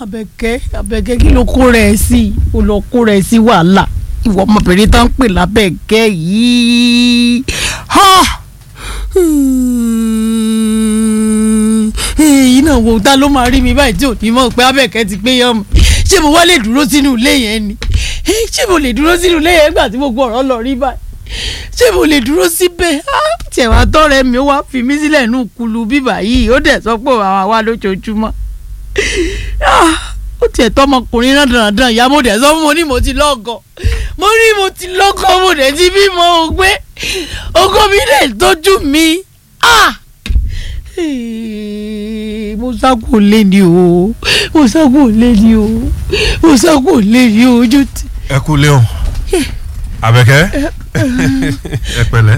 Àbẹ̀kẹ́ Àbẹ̀kẹ́ kí ló kó rẹ̀ sí o lọ kó rẹ̀ sí wàhálà ìwọ ọmọbìnrin tó ń pè lábẹ́ẹ̀kẹ́ yìí èyí náà wo ta ló máa rí mi báyìí tí ò ní mọ̀ pé Àbẹ̀kẹ́ ti pé yán mi ṣé mo wá lè dúró sínú ilé yẹn ni ṣé mo lè dúró sínú ilé yẹn nígbà tí gbogbo ọ̀rọ̀ lọ rí báyìí ṣé mo lè dúró síbẹ̀ tiẹ̀ wá tọ́rẹ̀ mi ó wá fi mí sílẹ̀ nù kulu bíbà yìí ó dẹ̀ sọ pé àwọn àwa lójoojúmọ́ ó tiẹ̀ tọmọkùnrin náà dandan ìyá mo dẹ̀ sọ fún mo ní mo ti lọ́gọ̀ mo ní mo ti lọ́gọ̀ mo dẹ̀ ti bímọ o gbé ogó mi dẹ̀ tójú mi mo sáko lé ní o mo sáko lé ní o mo sáko lé ní o ojú ti. ẹ kú léon Àbẹ̀kẹ́ ẹ pẹ̀lẹ́